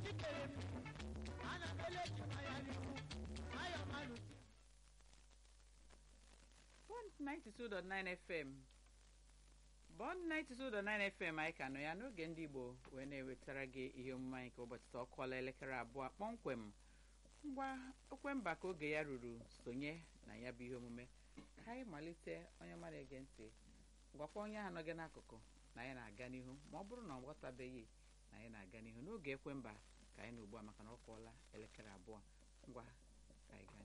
jikere m ana m eleji anya n'ihu nwayọ mmanụ 92.9 FM Bond 92.9 FM anyị ka nọ ya n'oge ndị Igbo wee na-ewetara gị ihe omume anyị ka ụbọchị taa ọ kụọla elekere abụọ kpọmkwem ngwa ekwemba ka oge ya ruru sonye na ya bụ ihe omume ka anyị malite onye ọma na-ege ntị gwakwa onye ahụ nọ gị n'akụkụ na anyị na-aga n'ihu ma ọ bụrụ na ọ ghọtabeghị na anyị na-aga n'ihu n'oge ekwemba ka anyị na ugbu a maka na ọ kụọla elekere abụọ ngwa ka anyị gaa